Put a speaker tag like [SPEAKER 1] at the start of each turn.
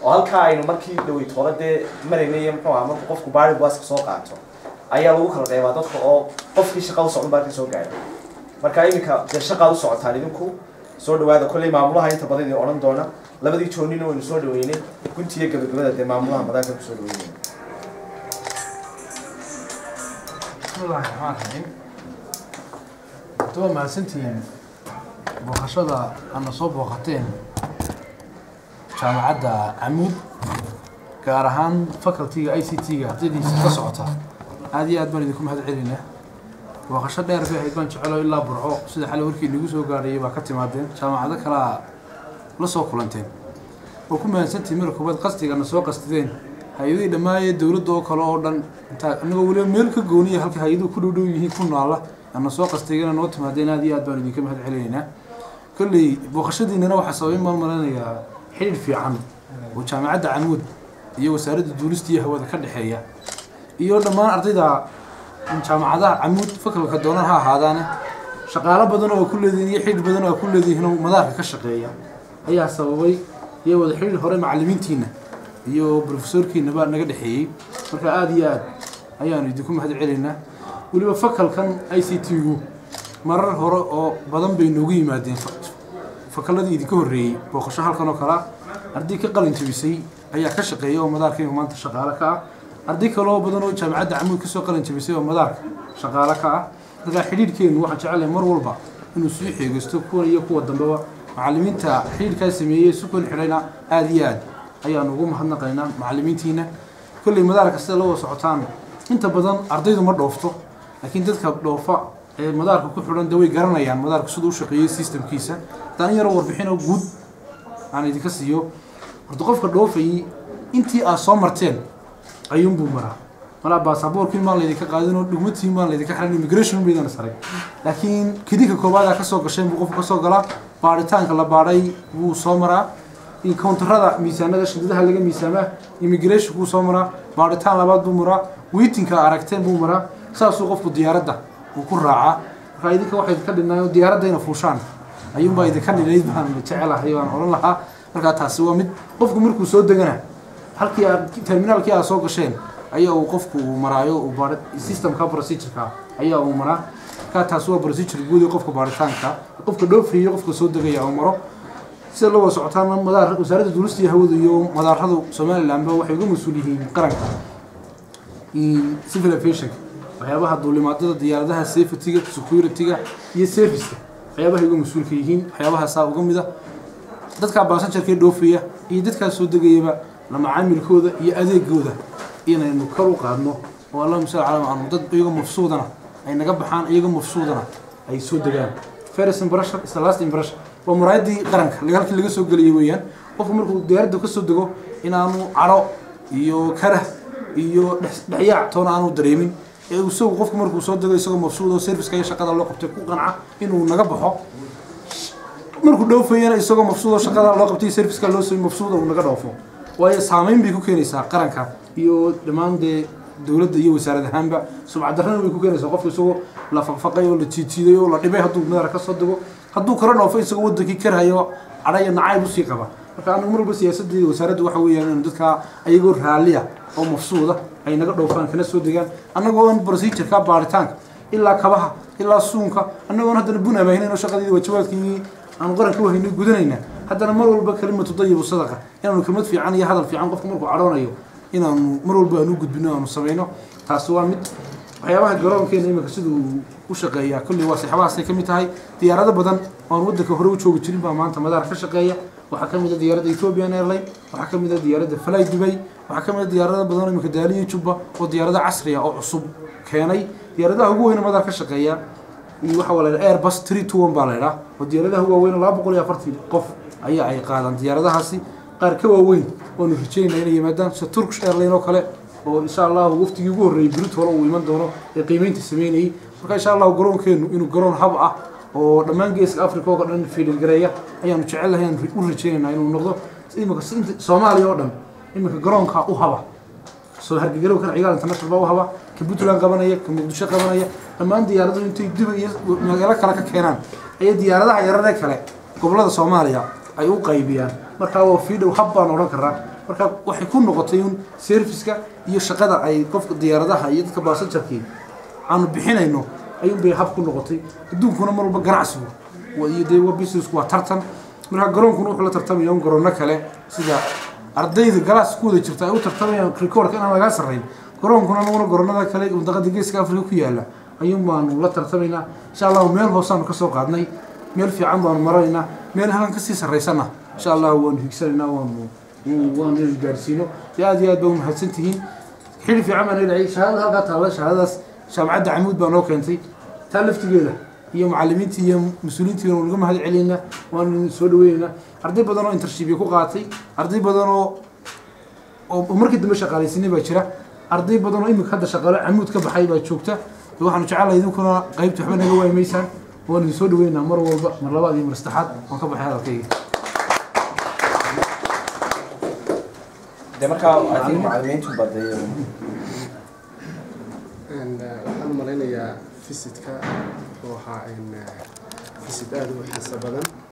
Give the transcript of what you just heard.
[SPEAKER 1] oo halkaa aynu markii dhaweyt hore dee maraynay muxuu aha markuu qofku baari buaska soo qaato ayaa lagu kala qeybaa dadka oo qofkii shaqa u socon baa ka soo gaadha marka iminka dee shaqaad u socotaan idinku soo dhawaada kolley maamulaha inta badan idin odhan doona labadii joonina waynu soo dhaweynay guntiyo gabagabada dee maamulaha madaanka ku soo dhaweynay
[SPEAKER 2] bismillahi raxmaan raxiim waa mahadsantihiin booqashada aadna soo booqateen jaamacadda camuud gaar ahaan facultyga i c t-ga ardaydiisa ka socota aada iyo aad baan idinku mahad celinaa booqasho dheer bay ahayd baan jecelo ilaa burco sida xalay warkii nagu soo gaarayay baa ka timaadeen jaamacado kalea la soo kulanteen oo ku mahadsantihiin mara koobaad qasdigana soo qastideen hay-adihii dhammaayee dowladda oo kale oo dhan intaa anagoo weliba meel ka gooniya halka hay-aduhu ku dhowdhow yihiin ku naala ana soo qastigana noo timaadeen aad iyo aad baan idinka mahad celinaynaa kolley booqashadiinana waxaa sababay maan malanayaa xidhiir fiican oo jaamacadda camuud iyo wasaaradda duulista iyo hawada ka dhexeeya iyo dhammaan ardayda jaamacadaha camuud fakalka doonan ha ahaadaane shaqaalo badan oo ku leedihiin iyo xidhiir badan oo ku leedihiin oo madaarka ka shaqeeya ayaa sababay iyo wada xidhiir hore macallimiintiina iyo brofesorkiinaba naga dhexeeyey marka aada iyo aad ayaanu idinku mahad celaynaa weliba fakalkan i c t-gu marar hore oo badan bay noogu yimaadeen fakaladii idinka horreeyey booqasho halkan oo kalea arday ka qalin jabisay ayaa ka shaqeeya oo madaarkayga maanta shaqaale ka ah arday kaloo badan oo jaamacadda camuud kasoo qalin jabisay oo madaarka shaqaale ka ah markaa xidhiirhkeenu waxaan jecelahay mar walba inuu sii xeegaysto kuwan iyo kuwa dambeba macallimiinta xidhiirkaa sameeyey sukan xidhayna aada iyo aad ayaanu ugu mahadnaqaynaa macallimiintiina kolley madaarka sida la wada socotaan inta badan ardaydu ma dhoofto laakiin dadka dhoofa ee madaarka ku xidhan de way garanayaan madaarku siduu u shaqeeyey systemkiisa haddaan in yaroo warbixin oo guud aan idinka siiyo horta qofka dhoofayay intii aad soo marteen ayuunbuu maraa malaa baasaboorkiin maan laydinka qaadin oo dhugmatiin maan laydinka xiran immigration baydana saray laakiin kidinka koobaad aa kasoo gasheen buu qofku kasoo galaa baaritaanka la baadhay wuu soo maraa counterada miisaanada shidadaha laga miisaamaa immigration buu soo maraa baaritaan labaad buu maraa wiitinka aragteen buu maraa saasuu qofku diyaaradda uu ku raacaa markaa idinka waxay idinka dhinaayo diyaaradda ina fuushaan ayuunbaa idinka dhinayd baan jecelahay waan odhan lahaa markaa taasi waa mid qofku markuu soo degana halkii aad terminaalkii aad soo gasheen ayaa uu qofku uu maraayo uu baar systemka procedureka ayaa uu maraa markaa taasi waa procedure guud ee qofka baaritaanka qofka dhoofayo qofka soo degaya uu maro sida la wada socotaan madaar wasaaradda duulista iyo hawada iyo madaaradu somalilandba waxay uga mas-uul yihiin qaranka civil aviation waxyaabaha duulimaadada diyaaradaha safetyga securityga iyo serviceka waxyaabahay uga mas-uulka yihiin waxyaabahaasaa uga mida dadkaa baasanjarkee dhoofaya iyo dadkaa soo degayaba la macaamilkooda iyo adeegooda inaynu kor u qaadno oo allahuma salli calaa aanu dad iyaga mafsuudana ay naga baxaan iyaga mafsuudana ay soo degaan first impression is the last impression waa muraayadii qaranka halkii laga soo geliyay weeyaan qofku markuu diyaaradda ka soo dego inaanu caro iyo karah iyo dhexyaac toona aanu dareemin ee isagu qofku markuu soo dego isagoo mafsuud oo serviceka iyo shaqada loo qabtay ku qanca inuu naga baxo markuu dhoofayana isagoo mafsuud oo shaqada loo qabtay serviceka loo soo mafsuud uu naga dhoofo waayo saameyn bay ku keenaysaa qaranka iyo dhammaan dee dowladda iyo wasaarad ahaanba subcadarrana way ku keenaysaa qofku isagoo la faqfaqay oo la jiijiiday oo la dhibay hadduu madaar ka soo dego hadduu kala dhoofo isagoo wadankii karhayo cadhaya nacayb usii qaba marka anagu mar walba siyaasaddeeda wasaaradda waxa weeyaan inu dadkaa ayagoo raalliya oo mafsuuda ay naga dhoofaan kana soo degaan annagoo aan procedureka baaritaanka ilaa kabaha ilaa suunka annagoon haddana bun abaahinayn oo shaqadeedii waajibaadkii aanu qaranka wahaynay gudanayna haddana mar walba kalimatu dayibu sadaqa inaanu kelmad fiican iyo hadal fiican qofka markuu cadhoonayo inaanu mar walba aanu gudbino aanu samayno taasi waa mid waxyaabaha garoonkeena imika siduu u shaqeeyaa kolley waa saxabahaasay ka mid tahay diyaarado badan oan waddanka hore u joogi jirin baa maanta madaar ka shaqeeya waxaa ka mid a diyaaradda ethiopian airline waxaa ka mid a diyaaradda fly dubay waxaa ka mid a diyaarado badan oo imika daaliyo jubba oo diyaarado casriya oo cusub keenay diyaaradaha ugu weyna madaar ka shaqeeya iyo waxaa la yidhaha airbus three two one baa la yidhaha oo diyaaradaha ugu waaweyn laba boqol iyo afartii qof ayaa ay qaadaan diyaaradahaasi qaar ka waaweyn waanu rajeynaa inay yimaadaan sida turkish airline oo kale oo insha allahu waftigii ugu horreeyey birit hore uu iman doono ee qiimeynta sameynayay marka insha allahu garoonkeenu inuu garoon hab ah oo dhammaan geeska africa oo dhan fiilgareeya ayaanu jecelnahay aan u rajeynaynaa inuu noqdo imika soomaaliya oo dhan imika garoonka u haba soo hargagarow kan cigaal international baa u haba ka puntland qabanaya ka muqdisho qabanaya dhammaan diyaaradu intay dib iyo magaalo kale ka keenaan ayay diyaaradaha yararee kale gobolada soomaaliya ay u qaybiyaan markaa waa fiidhow hab baan odhan karaa marka waxay ku noqotay un serviceka iyo shaqada ay qofka diyaaradaha iyo dadka baasajarkii aanu bixinayno ayuun bay hab ku noqotay adduunkuna mar walba ganacsigu wa- iyo dee waa businessku waa tartan marka garoonkuna wuxuu la tartamaya un garoono kale sida ardayda galaas ku wada jirta ay u tartamayaan recordka inaan lagaa sarrayn garoonkuna anaguna garoonada kale mudaqada geeska afrika ku yaala ayuun baanu la tartamaynaa insha allahu meel hoosaanu ka soo qaadnay meel fiican baanu maraynaa meel halan kasii sarraysana insha allahu waanu higsanaynaa waanu waanu inaan gaarsiino dee aad iyo aad baa umahadsan tihiin xili fiican baan dhacay shahaadada halkaa taalla shahaadadaas jaamacadda camuud baa noo keentay taa laftigeeda iyo macallimiintii iyo mas-uuliyiintii waanu naga mahad celinaynaa waanu soo dhaweynaynaa arday badan oo intershipya ku qaatay arday badan oo oo markii dambe shaqaalaysinay baa jira arday badan oo imika hadda shaqaalo camuud ka baxay baa joogta de waxaanu jecelahay idinkuna qaybta waxba naga waaymaysaan waanu idin soo dhaweynaa mar walba mar labaad iyo mar saddexaad waan ka baxay hadalkayga
[SPEAKER 1] dee markaa adiga macallimiintu baday
[SPEAKER 3] And, uh, waxaan malaynayaa visitka wuxuu ahaa in, uh, visit aad u xiiso badan